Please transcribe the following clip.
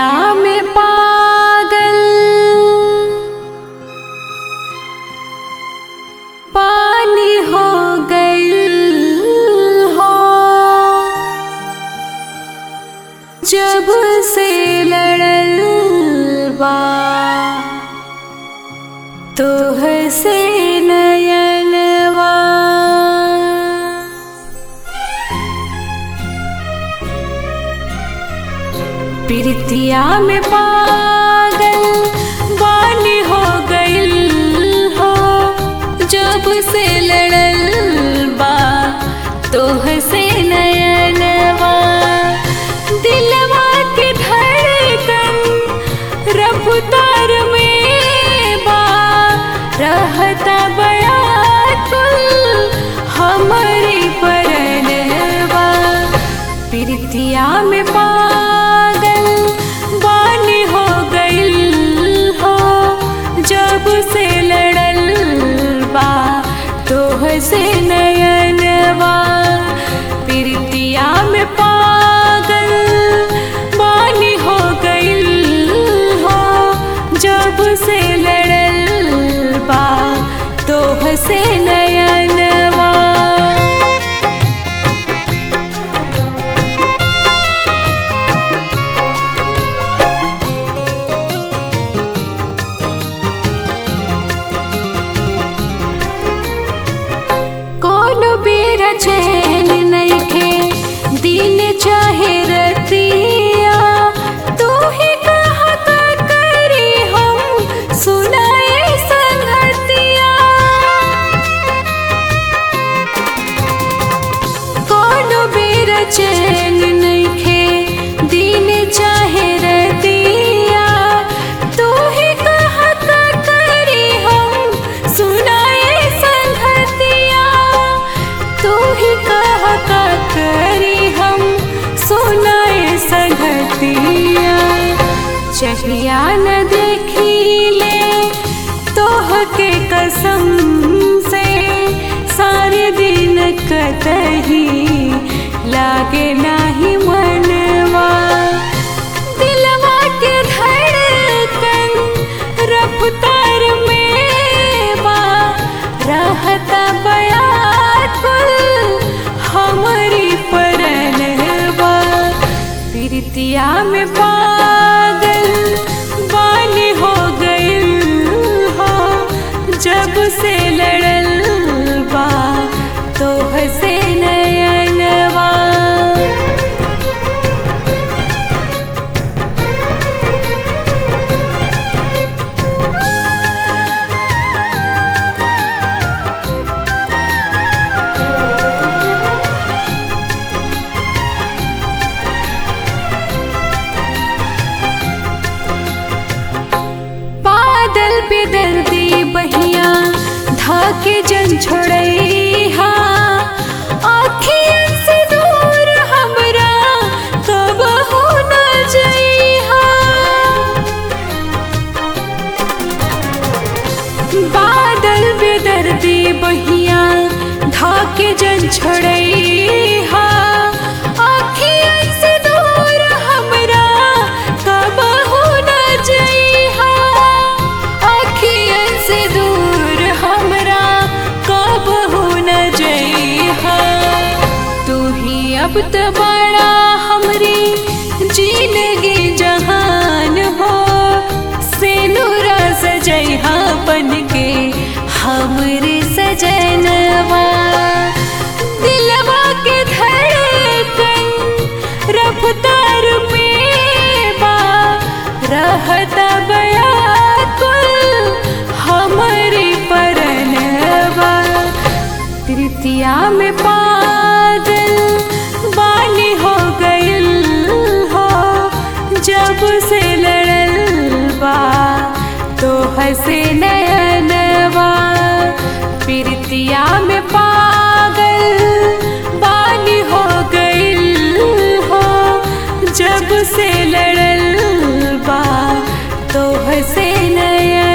प्रीतिया में पागल पानी हो गई हो जब से लड़ल बा तोह से नयनवा प्रीतिया में पागल वाली हो गई हो जब से लड़ल बा तोह से नयनवा दिलवा के धड़कन रफ्तार में बा रहता बया कुल हमारी परनवा प्रीतिया में पागल वाली हो गई हो जब से लड़ल बा तोह से नयनवा प्रीतिया में पागल वाली हो गई हो जब से लड़ल बा तोह से नयनवा कोनो बेरा चैन नइखे दिन चाहे रतिया तू ही कहा का करी हम सुनाए संगतिया कोनो बेरा चैन नइखे दिन चाहे रतिया तू ही कहा का करी हम सुनाए संगतिया तू ही कहा का करी हम सुनाए संगतिया चहिया न देखी ले तोह के कसम से सारे दिन कतही लागे नाही मनवा दिलवा के धड़कन रफ्तार में बा रहता बया कुल हमारी परनवा प्रीतिया में पागल वाली हो गई हो जब से लड़ल बा तोह से नयनवा बादल पे दर्दी बहिया धाके जन छोड़ैहा आँखियन से दूर हमरा कब हो न जइहा बादल पे दर्दी बहिया धाके जन छोड़ैहा आँखियन से दूर हमरा कब हो न जइहा आँखियन से दूर हमरा कब हो न जइहा तू ही अब तो बड़ा हमरी जिंदगी जहान हो से नूरा सजैहा बन के हमरे सजनवा दिलवा के धड़कन रफ्तार में बा रहता गया कुल हमारी परनवा तृतीया में पागल वाली हो गई हो जब से लड़ल बा तो हंसे नयनवा प्रीतिया में पागल वाली हो गई हो जब से लड़ल बा तो हंसे नयन